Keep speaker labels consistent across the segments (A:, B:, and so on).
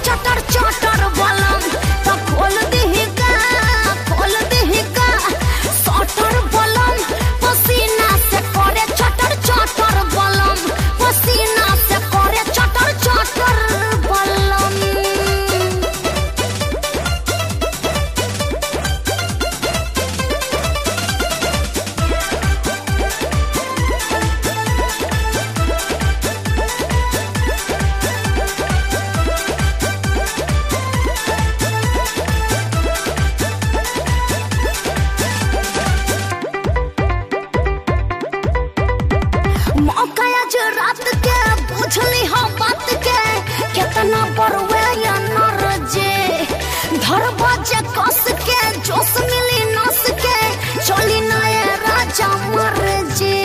A: चटर चटर बलम तो खोल दही का खोल दही का सटर बलम पसीना से करे चटर चटर बलम पसीना से करे चटर चटर बलम मौका आज रात के बुझली हम बात के कितना बड़वे या नर जे धर बजे कस के जोश मिली नस के चली नए राजा मर जे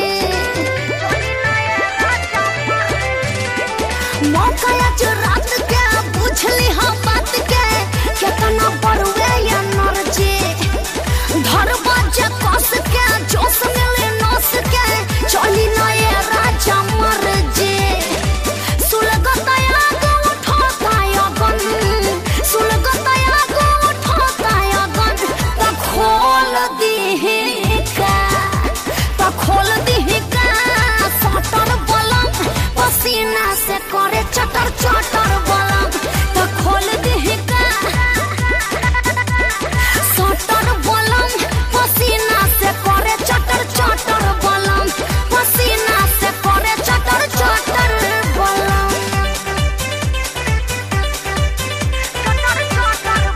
A: मौका आज रात के बुझली हम बात के कितना बड़वे या नर जे धर बजे कस के जोश मिली नस के चली नए राजा मर जे सुलगतया गो उठोताया गन सुलगतया गो उठोताया गन त खोल दिहे का त खोल दिहे का सटर बलम पसीना से करे चटर चटर बलम त खोल दिहे का सटर बलम पसीना से करे चटर चटर बलम पसीना से करे चटर चटर बलम चटर चटर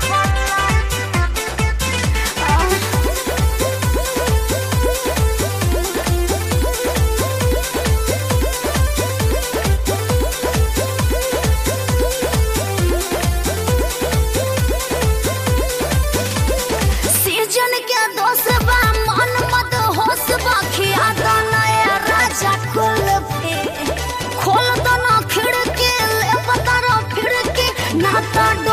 A: सीजन के दोष बा मन मत होश बा खिया दो नया राजा कुल्फी खोल दो ना खिड़की ले पतारा फिड़की ना तो